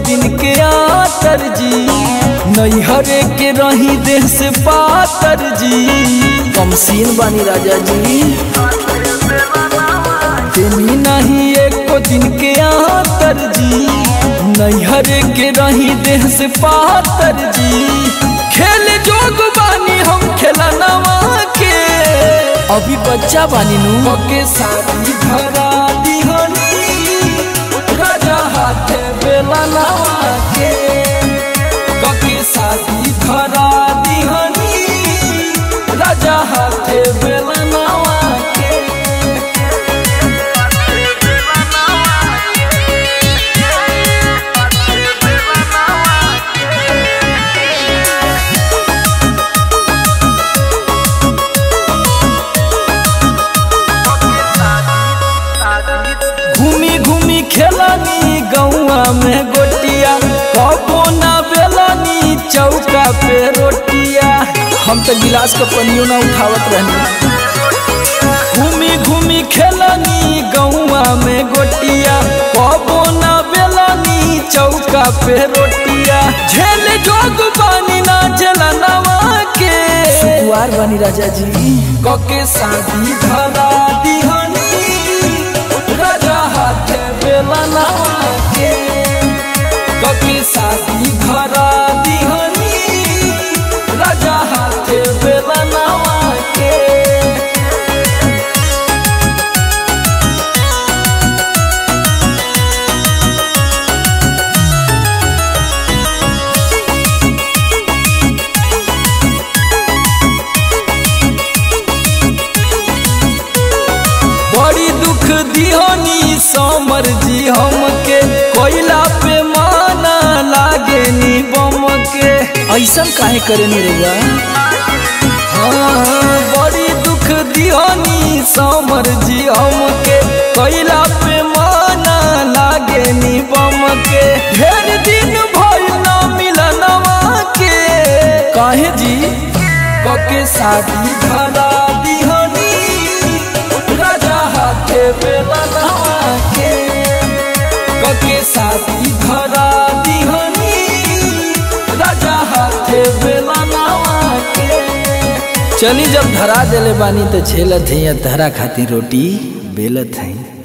दिन के आतर जी नैहरे के रही देह से पातर जी कमसीन बानी राजा जी तेनी नहीं एको दिन के आतर जी नैहरे के रही देह से पातर जी खेल जोग बानी हम खेला नवा के अभी बच्चा बानी नु के शादी धरा दिहनी राजा हाथे बेला नवा के कके शादी धरा दिहनी राजा हाथे बेला नवा के घूमी घूमी खेलानी गौआ में गोटिया कबो ना बेलानी चौका पे रोटिया हम तो गिलास का पनियो ना उठावत रहनी घूमी घूमी खेलानी गौआ में गोटिया कबो ना बेलानी चौका पे रोटिया झेल जोग बानी ना झेला नवा के सुकुआर बानी राजा जी कके शादी धरा दिहनी राजा हाथे बेला नवा के कके शादी धरा दिहनी राजा हाथे बेला नवा के बड़ी दुख दिहनी समर जी हमके कोयला पे माना लागे नी बम के ऐसन काहे करे नी रउआ हाँ, बड़ी दुख दिहनी समर जी हमके कोयला पे माना लागे नी बम के ढेर दिन भइल ना मिलनवा के काहे जी कके शादी धरा दिहनी राजा हाथे बेला नवा के कके शादी धरा दिहनी राजा हाथे बेला नवा के चली जब धरा देले बानी तो झेलत है धरा खातिर रोटी बेलत है